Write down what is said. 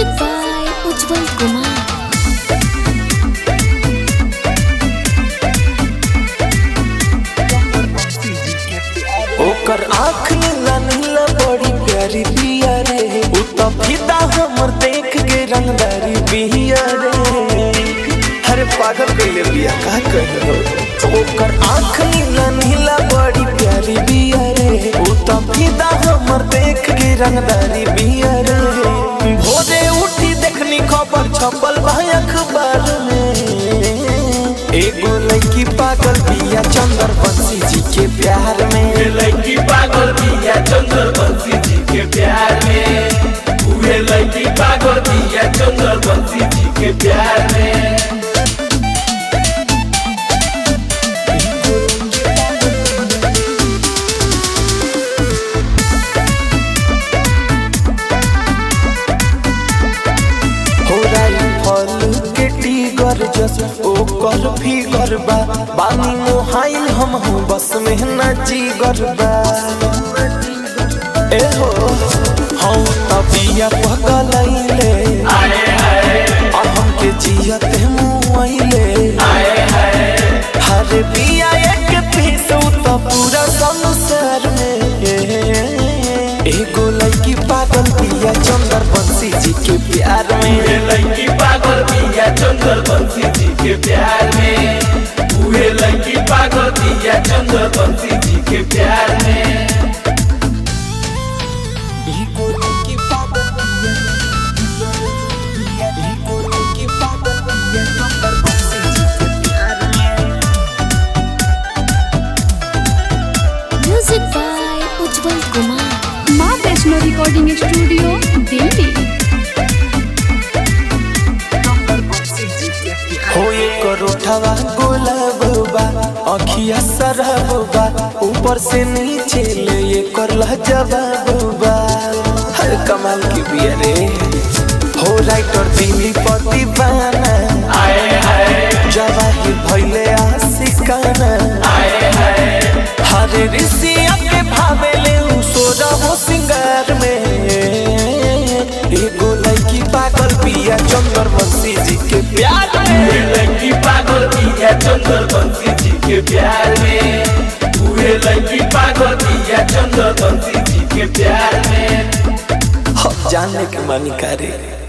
Music by Ujjwal Kumar. ओकर आँख नीला नीला बड़ी प्यारी बिया रे उ त फिदा हमर देख के रंगदारी बिया रे अरे पागल कइले बिया का कहियो ओकर आँख नीला नीला बड़ी प्यारी बिया रे उ त फिदा हमर देख के रंगदारी बिया रे भोरे उठी देखनी खबर छपल बा अखबार में एगो लड़की पागल बिया चंदर बंसी जी के प्यार में उहे लड़की पागल बिया चंद्र बंसी जी के प्यार में उहे लड़की पागल बिया चंद्र बंसी जी के प्यार में हो राई फल के टीगर जस ओकर फिगर बा बानी मोहाइल हम हूँ बस में न जीगर बा ए हो हम तबिया पगलैले आए हाय और हमके जियत मुआइले आए हाय हर बिया एक पीस उ त पूरा संसार में एगो लड़की पागल बिया चंदर बंसी जी के प्यार में उहे लड़की पागल बिया चंद्र बंसी जी के प्यार में उहे लड़की पागल बिया चंद्र बंसी जी के प्यार में एगो लड़की पागल बिया एगो लड़की पागल बिया चंदर बंसी जी के प्यार में Music by Ujjwal Kumar. माँ वैष्णो रिकॉर्डिंग स्टूडियो दिल्ली हो एक रोठवा गुलाब बा अखिया सरहब बा ऊपर से नीचे ले ये कर जवाब बा हर कमाल की बिया रे हो राइटर दिल्ली पति बाना आए हाय जवाहिर भइले आशिकाना आए हाय हरे ऋषिया के भावेले उ सोरा हो सिंगार में एगो लड़की पागल बिया चंदर बंसी जी के प्यार में उहे लड़की पागल बिया चंद्र बंसी जी के प्यार में उहे लड़की पागल बिया चंद्र बंसी जी के प्यार में जानने के मानी करे